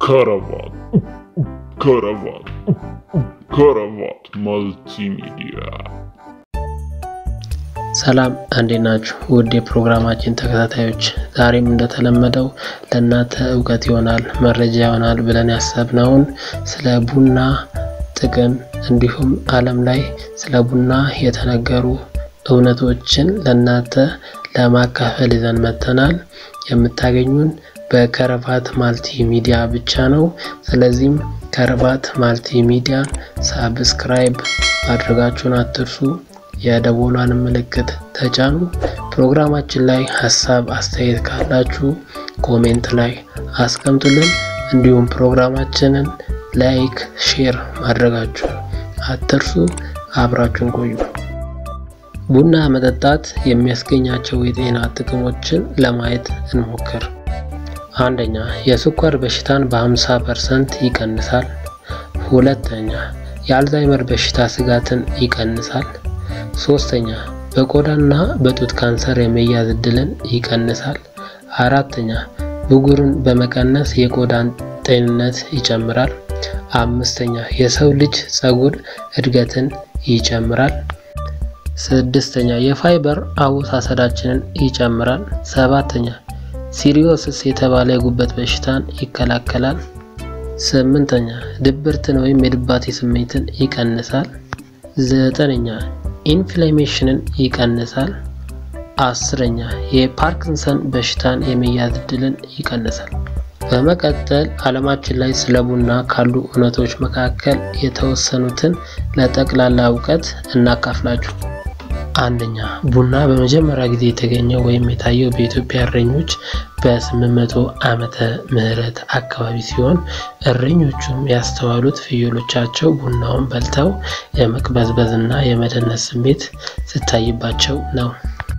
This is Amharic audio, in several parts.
ከረባት ከረባት ከረባት መልቲሚዲያ ሰላም እንዴት ናችሁ? ውድ የፕሮግራማችን ተከታታዮች፣ ዛሬም እንደተለመደው ለእናንተ እውቀት ይሆናል መረጃ ይሆናል ብለን ያሰብነውን ስለ ቡና ጥቅም እንዲሁም ዓለም ላይ ስለ ቡና የተነገሩ እውነቶችን ለእናንተ ለማካፈል ይዘን መጥተናል። የምታገኙን በከረባት ማልቲ ሚዲያ ብቻ ነው። ስለዚህም ከረባት ማልቲ ሚዲያን ሳብስክራይብ ማድረጋችሁን አትርሱ። የደወሏን ምልክት ተጫኑ። ፕሮግራማችን ላይ ሀሳብ አስተያየት ካላችሁ ኮሜንት ላይ አስቀምጡልን። እንዲሁም ፕሮግራማችንን ላይክ፣ ሼር ማድረጋችሁ አትርሱ። አብራችሁን ቆዩ። ቡና መጠጣት የሚያስገኛቸው የጤና ጥቅሞችን ለማየት እንሞክር። አንደኛ የስኳር በሽታን በ50 ፐርሰንት ይቀንሳል። ሁለተኛ የአልዛይመር በሽታ ስጋትን ይቀንሳል። ሶስተኛ በቆዳና በጡት ካንሰር የመያዝ እድልን ይቀንሳል። አራተኛ ብጉርን በመቀነስ የቆዳን ጤንነት ይጨምራል። አምስተኛ የሰው ልጅ ጸጉር እድገትን ይጨምራል። ስድስተኛ የፋይበር አወሳሰዳችንን ይጨምራል። ሰባተኛ ሲሪዮስስ የተባለ የጉበት በሽታን ይከላከላል። ስምንተኛ ድብርትን ወይም የድባቴ ስሜትን ይቀንሳል። ዘጠነኛ ኢንፍላሜሽንን ይቀንሳል። አስረኛ የፓርኪንሰን በሽታን የመያዝ እድልን ይቀንሳል። በመቀጠል ዓለማችን ላይ ስለ ቡና ካሉ እውነቶች መካከል የተወሰኑትን ለጠቅላላ እውቀት እናካፍላችሁ። አንደኛ ቡና በመጀመሪያ ጊዜ የተገኘው ወይም የታየው በኢትዮጵያ እረኞች በ800 ዓመተ ምህረት አካባቢ ሲሆን እረኞቹም ያስተዋሉት ፍየሎቻቸው ቡናውን በልተው የመቅበዝበዝና የመደነስ ስሜት ስታይባቸው ነው።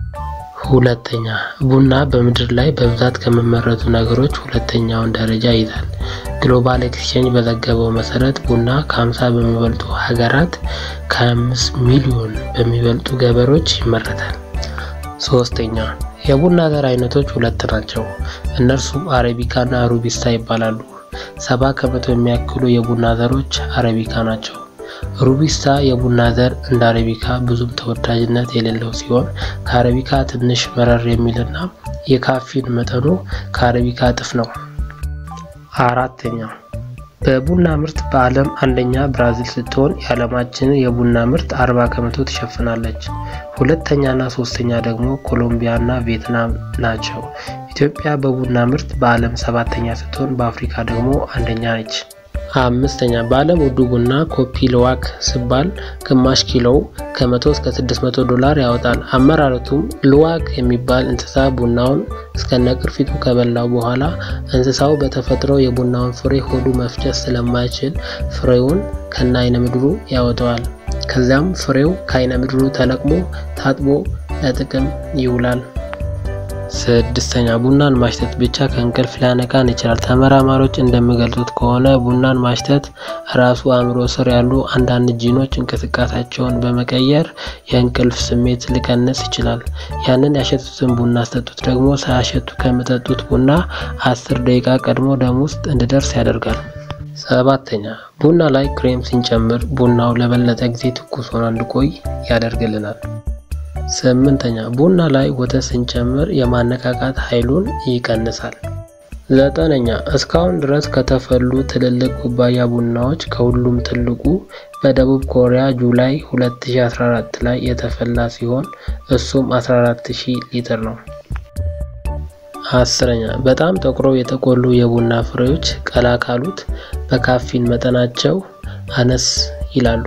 ሁለተኛ ቡና በምድር ላይ በብዛት ከሚመረቱ ነገሮች ሁለተኛውን ደረጃ ይዛል። ግሎባል ኤክስቼንጅ በዘገበው መሰረት ቡና ከ50 በሚበልጡ ሀገራት ከ5 ሚሊዮን በሚበልጡ ገበሬዎች ይመረታል። ሶስተኛ የቡና ዘር አይነቶች ሁለት ናቸው። እነርሱም አረቢካ እና ሩቢስታ ይባላሉ። ሰባ ከመቶ የሚያክሉ የቡና ዘሮች አረቢካ ናቸው። ሩቢስታ የቡና ዘር እንደ አረቢካ ብዙም ተወዳጅነት የሌለው ሲሆን ከአረቢካ ትንሽ መረር የሚልና የካፊን መጠኑ ከአረቢካ እጥፍ ነው። አራተኛ በቡና ምርት በዓለም አንደኛ ብራዚል ስትሆን የዓለማችንን የቡና ምርት 40 ከመቶ ትሸፍናለች። ሁለተኛና ሶስተኛ ደግሞ ኮሎምቢያና ቪየትናም ናቸው። ኢትዮጵያ በቡና ምርት በዓለም ሰባተኛ ስትሆን በአፍሪካ ደግሞ አንደኛ ነች። አምስተኛ በዓለም ውዱ ቡና ኮፒ ልዋክ ሲባል ግማሽ ኪሎው ከ100 እስከ 600 ዶላር ያወጣል። አመራረቱም ልዋክ የሚባል እንስሳ ቡናውን እስከነ ቅርፊቱ ከበላው በኋላ እንስሳው በተፈጥሮ የቡናውን ፍሬ ሆዱ መፍጨት ስለማይችል ፍሬውን ከነ አይነ ምድሩ ያወጣዋል። ከዚያም ፍሬው ከአይነ ምድሩ ተለቅሞ ታጥቦ ለጥቅም ይውላል። ስድስተኛ ቡናን ማሽተት ብቻ ከእንቅልፍ ሊያነቃን ይችላል። ተመራማሪዎች እንደሚገልጹት ከሆነ ቡናን ማሽተት ራሱ አእምሮ ስር ያሉ አንዳንድ ጂኖች እንቅስቃሴያቸውን በመቀየር የእንቅልፍ ስሜት ሊቀንስ ይችላል። ያንን ያሸቱትን ቡና አስጠጡት ደግሞ ሳያሸቱ ከሚጠጡት ቡና አስር ደቂቃ ቀድሞ ደም ውስጥ እንዲደርስ ያደርጋል። ሰባተኛ ቡና ላይ ክሬም ስንጨምር ቡናው ለበለጠ ጊዜ ትኩስ ሆኖ እንዲቆይ ያደርግልናል። ስምንተኛ ቡና ላይ ወተት ስንጨምር የማነቃቃት ኃይሉን ይቀንሳል። ዘጠነኛ እስካሁን ድረስ ከተፈሉ ትልልቅ ኩባያ ቡናዎች ከሁሉም ትልቁ በደቡብ ኮሪያ ጁላይ 2014 ላይ የተፈላ ሲሆን እሱም 14000 ሊትር ነው። አስረኛ በጣም ጠቁረው የተቆሉ የቡና ፍሬዎች ቀላ ካሉት በካፊን መጠናቸው አነስ ይላሉ።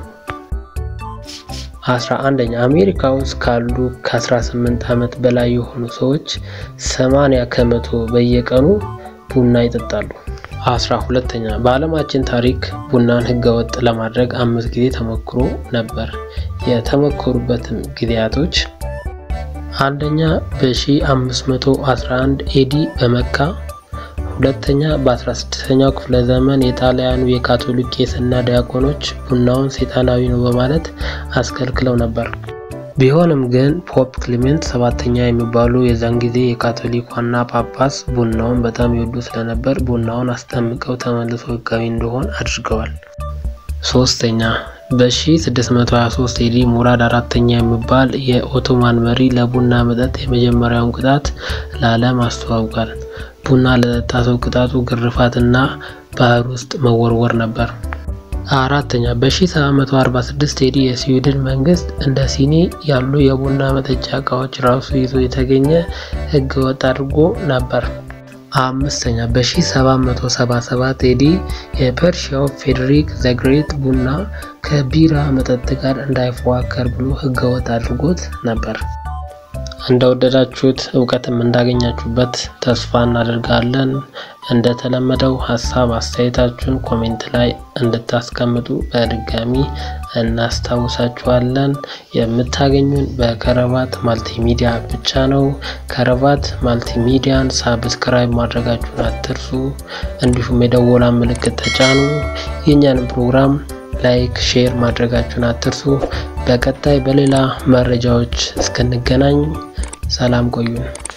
አስራ አንደኛ አሜሪካ ውስጥ ካሉ ከ18 ዓመት በላይ የሆኑ ሰዎች 80 ከመቶ በየቀኑ ቡና ይጠጣሉ። አስራ ሁለተኛ በዓለማችን ታሪክ ቡናን ህገወጥ ለማድረግ አምስት ጊዜ ተሞክሮ ነበር። የተሞከሩበትም ጊዜያቶች አንደኛ በ1511 ኤዲ በመካ ሁለተኛ በ16ኛው ክፍለ ዘመን የጣሊያኑ የካቶሊክ ቄስና ዲያቆኖች ቡናውን ሰይጣናዊ ነው በማለት አስከልክለው ነበር። ቢሆንም ግን ፖፕ ክሊሜንት ሰባተኛ የሚባሉ የዛን ጊዜ የካቶሊክ ዋና ጳጳስ ቡናውን በጣም ይወዱ ስለነበር ቡናውን አስጠምቀው ተመልሶ ሕጋዊ እንዲሆን አድርገዋል። ሶስተኛ በ1623 ኤዲ ሙራድ አራተኛ የሚባል የኦቶማን መሪ ለቡና መጠጥ የመጀመሪያውን ቅጣት ለዓለም አስተዋውቋል። ቡና ለጠጣ ሰው ቅጣቱ ግርፋትና ባህር ውስጥ መወርወር ነበር። አራተኛ በ1746 ኤዲ የስዊድን መንግስት እንደ ሲኒ ያሉ የቡና መጠጫ እቃዎች ራሱ ይዞ የተገኘ ህገ ወጥ አድርጎ ነበር። አምስተኛ በ1777 ኤዲ የፐርሺያው ፌዴሪክ ዘግሬት ቡና ከቢራ መጠጥ ጋር እንዳይፎካከር ብሎ ህገ ወጥ አድርጎት ነበር። እንደወደዳችሁት እውቀትም እንዳገኛችሁበት ተስፋ እናደርጋለን። እንደተለመደው ሀሳብ አስተያየታችሁን ኮሜንት ላይ እንድታስቀምጡ በድጋሚ እናስታውሳችኋለን። የምታገኙን በከረባት ማልቲሚዲያ ብቻ ነው። ከረባት ማልቲሚዲያን ሳብስክራይብ ማድረጋችሁን አትርሱ። እንዲሁም የደወላ ምልክት ተጫኑ። የእኛንም ፕሮግራም ላይክ፣ ሼር ማድረጋችሁን አትርሱ። በቀጣይ በሌላ መረጃዎች እስክንገናኝ ሰላም ቆዩን።